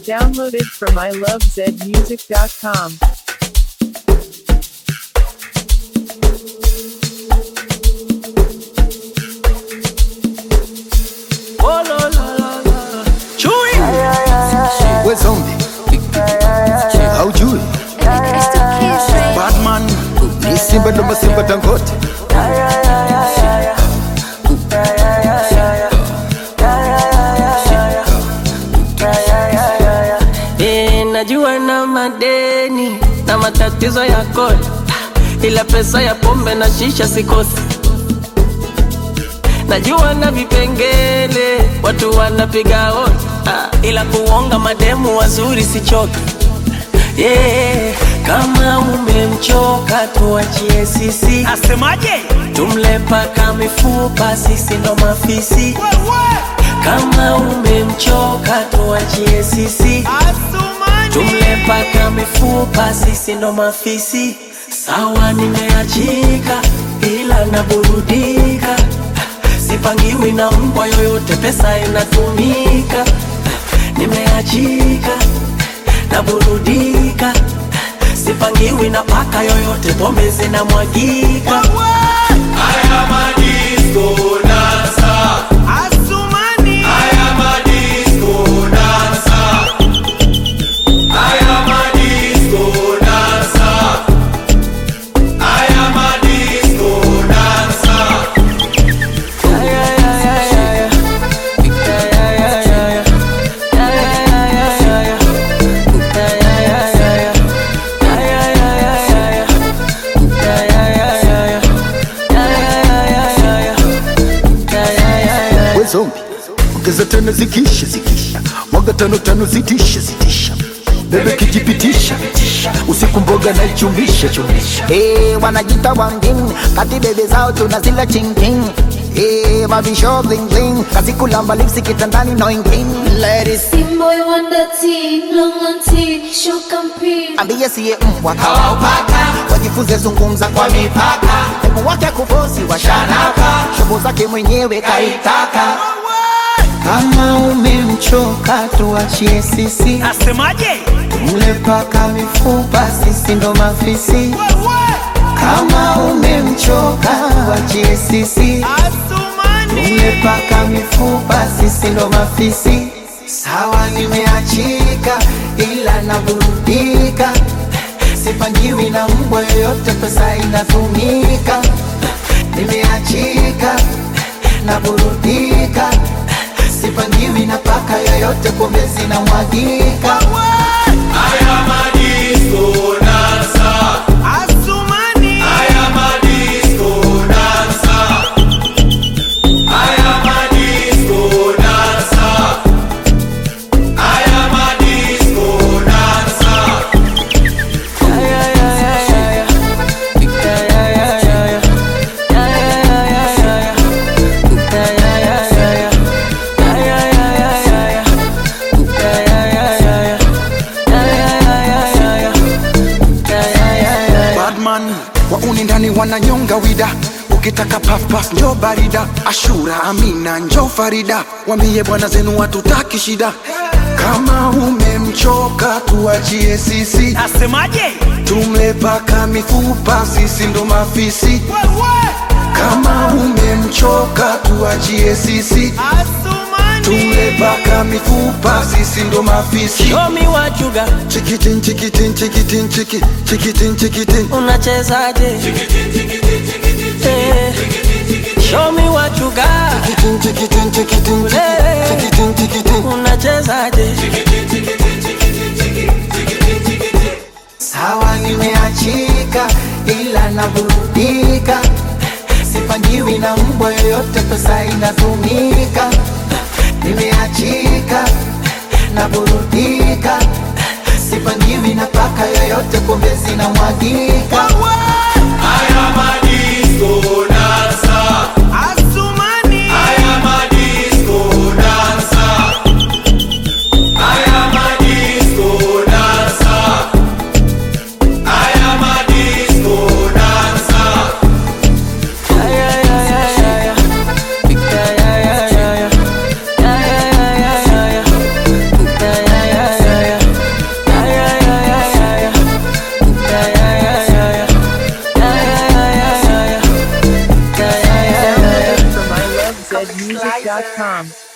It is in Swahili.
Downloaded from ilovezmusic.com. Oh la la la la. Chui. We zombie haujui Batman ni simba ndo masimba tangote Eh, najua na madeni na matatizo ya kodi, ila pesa ya pombe na shisha sikosi. Najua na vipengele watu wanapiga hodi, ah, ila kuonga mademu wazuri sichoki. Yeah, kama umemchoka tuachie sisi, Asemaje? tumle paka mifupa, sisi ndo mafisi. Kama umemchoka tuachie sisi, tumle paka mifupa, sisi ndo mafisi. Sawa, nimeachika ila naburudika, sipangiwi na mbwa yoyote, pesa inatumika. Nimeachika naburudika, sipangiwi na paka yoyote, pombe zinamwagika. Asumani. We zombie ongeza tano zikisha zikisha mwaga tano tano zitisha zitisha bebe kijipitisha usiku mboga na ichumisha chumisha Hey, wanajita wangin kati bebe zao tunazila chingking Hey, mavisho bling bling kazi kulamba lipsi kitandani no ingin Ladies Team boy wonder teen, long on teen, show campaign. ambie siye mbwa kawaupaka wajifunze zungumza kwa mipaka hebu wake kufosi washanaka shobo zake mwenyewe kaitaka kama umemchoka tuachie sisi Asemaje? mle paka mifupa sisi ndo mafisi kama umemchoka wachie sisi Asumani. umepaka mifupa sisi ndo mafisi sawa nimeachika ila naburudika sipangiwi na mbwa yoyote pesa inatumika nimeachika naburudika sipangiwi na paka yoyote pombe zinamwagika Asumani. Badman wauni ndani wananyonga wida ukitaka pafpaf njo barida ashura amina njo farida wambie bwana zenu watutaki shida kama umemchoka tuachie sisi Asemaje? tumle paka mifupa sisi ndo mafisi kama umemchoka tuachie sisi tumle Asumani. paka mifupa sisi ndo mafisi Show me what you got, chikitin chikitin chikitin chiki chikitin chikitin unachezaje? Eh, Show me what you got, chikitin chikitin chikitin Eh. chikitin chikitin unachezaje? sawa nimeachika ila naburudika sipangiwi na mbwa yoyote pesa inatumika nimeachika naburudika sipangiwi na paka yoyote pombe zinamwagika Asumani. Yeah, yeah, yeah, yeah. ZWAP.music.com.